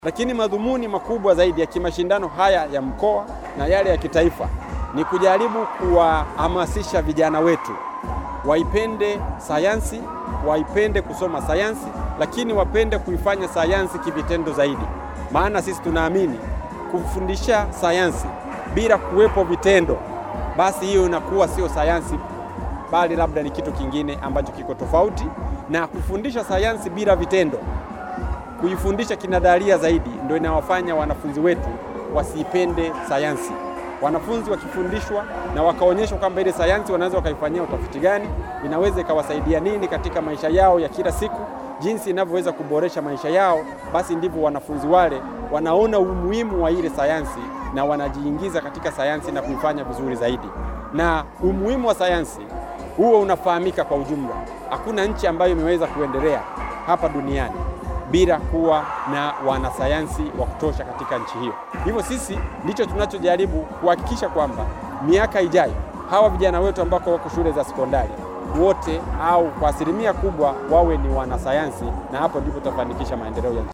Lakini madhumuni makubwa zaidi ya kimashindano haya ya mkoa na yale ya kitaifa ni kujaribu kuwahamasisha vijana wetu waipende sayansi, waipende kusoma sayansi, lakini wapende kuifanya sayansi kivitendo zaidi. Maana sisi tunaamini kufundisha sayansi bila kuwepo vitendo, basi hiyo inakuwa sio sayansi, bali labda ni kitu kingine ambacho kiko tofauti. Na kufundisha sayansi bila vitendo, kuifundisha kinadharia zaidi, ndio inawafanya wanafunzi wetu wasiipende sayansi. Wanafunzi wakifundishwa na wakaonyeshwa kwamba ile sayansi wanaweza wakaifanyia utafiti gani, inaweza ikawasaidia nini katika maisha yao ya kila siku, jinsi inavyoweza kuboresha maisha yao, basi ndivyo wanafunzi wale wanaona umuhimu wa ile sayansi na wanajiingiza katika sayansi na kuifanya vizuri zaidi. Na umuhimu wa sayansi huo unafahamika kwa ujumla. Hakuna nchi ambayo imeweza kuendelea hapa duniani bila kuwa na wanasayansi wa kutosha katika nchi hiyo. Hivyo sisi ndicho tunachojaribu kuhakikisha kwamba miaka ijayo hawa vijana wetu ambao wako shule za sekondari wote au kwa asilimia kubwa wawe ni wanasayansi, na hapo ndipo tutafanikisha maendeleo ya nchi.